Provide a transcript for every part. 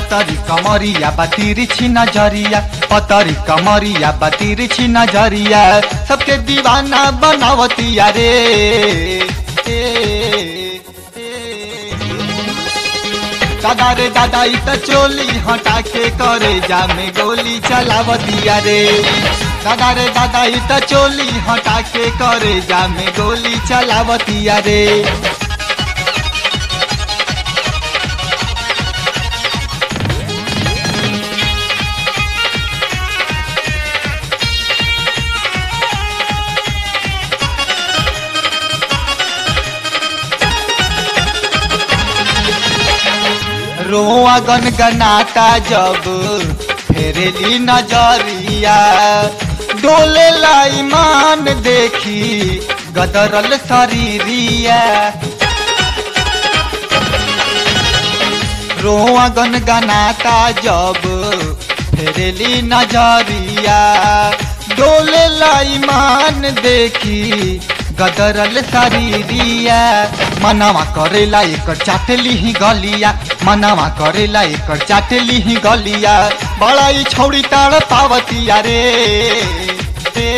पतरी कमरिया बातिर छी नजरिया पतरी कमरिया बातिर छी नजरिया सबके दीवाना बनावतिया रे ए, ए, दादा रे दादा ई त चोली हटा के करे जामे गोली चलावतिया रे दादा रे दादा ई त चोली हटा के करे जामे गोली चलावतिया रे रोआ गनगनाता जब फेरेली नजरिया डोले ईमान देखी गदरल शरीरिया रोआ गनगनाता जब फेरेली नजरिया डोले ईमान देखी गदरल शरीरिया मनवा करेला एकर चाटली ही गलिया मनवा करेला एकर चाटली ही गलिया बड़ा ही छौड़ी ताड़ पावतिया रे ए,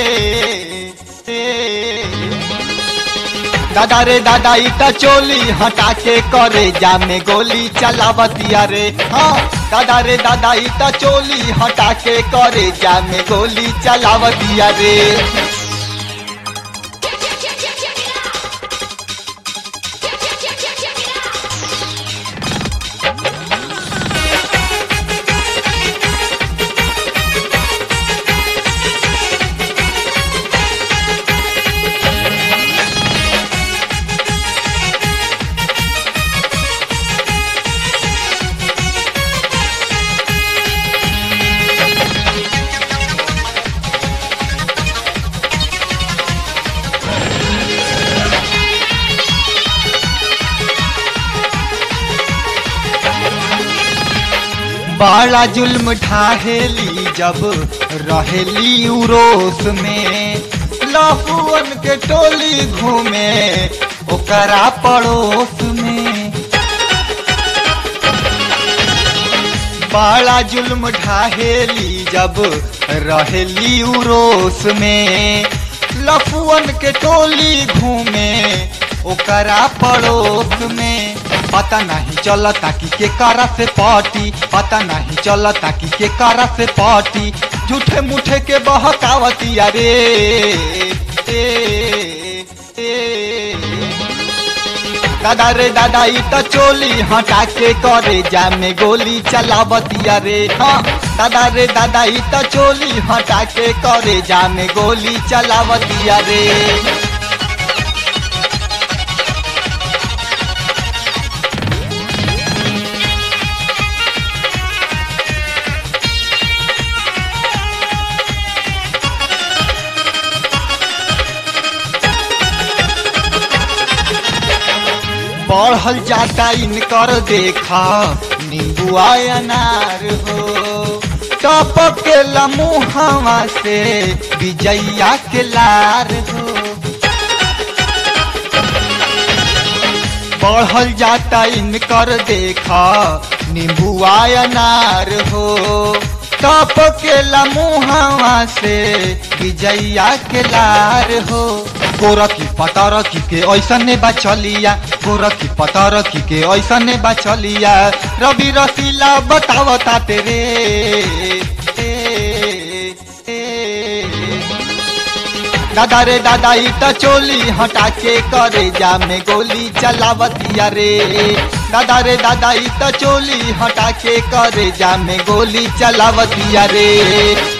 ए, दादा रे दादा ई त चोली हटा के करे जामे गोली चलावतिया रे हाँ दादा रे दादा ई त चोली हटा के करे जामे गोली चलावतिया रे बड़ा जुल्म ढाहेली जब रहेली उरोस में लहुअन के टोली घूमे ओकरा पड़ोस में बड़ा जुल्म ढाहेली जब रहेली उरोस में लफुअन के टोली घूमे ओकरा पड़ोस में पता नहीं चलता कि के करा से पार्टी पता नहीं चलता कि के करा से पार्टी झूठे मुठे के बहकावतिया रे ए, ए, दादा रे दादा ई त चोली हटा के करे जामे गोली चलावतिया रे हाँ दादा रे दादा ई त चोली हटा के करे जामे गोली चलावतिया रे बढ़ल जाता इनकर देखा नींबुआ अनार हो टपक के लमुहवा से विजैया के लार हो बढ़ल जाता इनकर देखा नींबुआ अनार हो टप के लमुहवा से विजैया के लार हो गोरखी पतरखी के ऐसने बा चलिया गोरखी पतरखी के ऐसने बा चलिया रवि रसीला बतावता तेरे ए, ए, दादा रे दादा ई त चोली हटा के करे जा में गोली चलावतिया रे दादा रे दादा ई त चोली हटा के करे जा में गोली चलावतिया रे